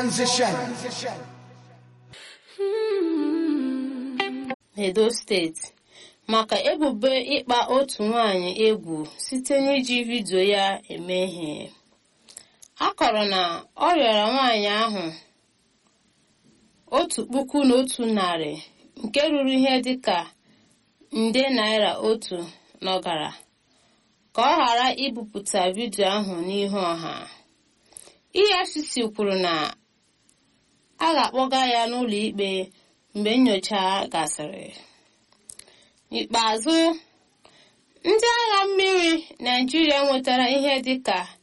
Edo steeti maka ebubo ịkpa otu nwanyị egwu site n'iji vidiyo ya eme ihe a kọrọ na ọ rịọrọ nwaanyị ahụ otu puku na otu narị nke ruru ihe dịka nde naira otu n'ọgara ka ọ ghara ibupụta vidiyo ahụ n'ihu ọha efcc kwuru na a ga-akpọga ya n'ụlọ ikpe mgbe nyocha gasịrị n'ikpeazụ ndị agha mmiri naijiria nwetara ihe dịka